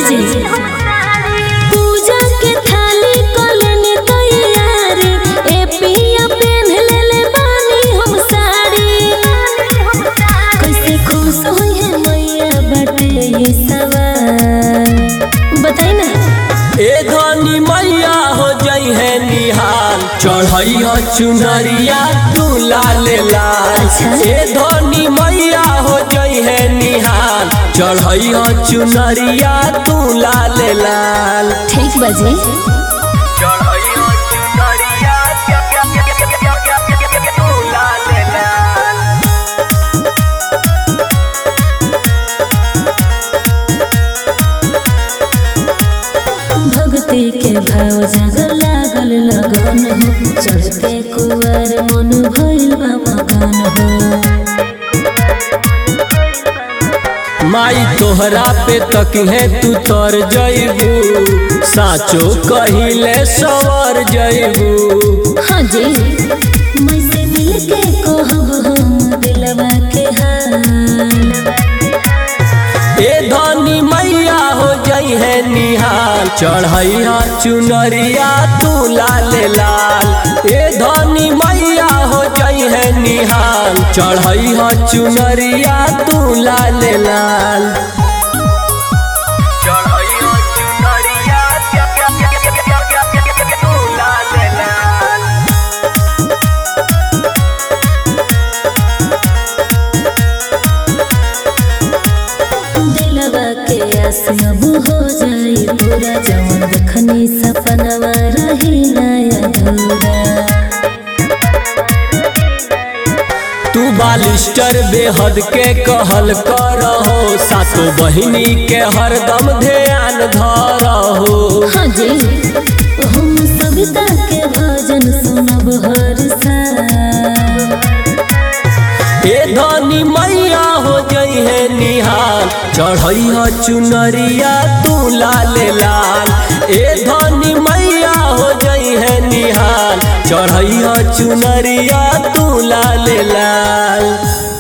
जी पूजा के थाली कलनी तैयार ए पिया पेन ले ले बानी हम साड़ी कैसे खुश होई है मैया बाटे ये सवाल बताई ना ए धनी मैया हो जई है निहाल चढ़ई हो चुनरिया तू लाल लाल ए धनी मैया हो जई है निहाल चढ़ई हो चुनरिया तू लाल लाल ठीक बाजी चढ़ई हो चुनरिया तू लाल लाल भक्ति के भाव जग लागल लगन हो चढ़ते कुआर मन भइल बा मगन हो माई तोहरा पे तक है तू तर जइबू साचो कहिले सवर जइबू हाँ जी मैं से मिल के कहब हम दिलवा के हाल ए धनी मैया हो जई है निहाल चढ़ैया चुनरिया तू लाल लाल ए धनी मैया हो जई है निहाल चढ़ैया चुनरिया तू लाल लाल चढ़ैया चुनरिया तू लाल लाल दिलवा के आस अब हो जाई पूरा जवन देखनी सपनवा रही नया अधूरा तू बालिस्टर बेहद के कहल करहो सातो बहिनी के हरदम ध्यान धरहो हाँ जी हम सविता के भजन सुनब हर साल ए धनी मैया हो जई है निहाल चढ़ैया चुनरिया तू लाल लाल ए धनी मैया हो जई है निहाल चढ़ैया चुनरिया तू लाल लाल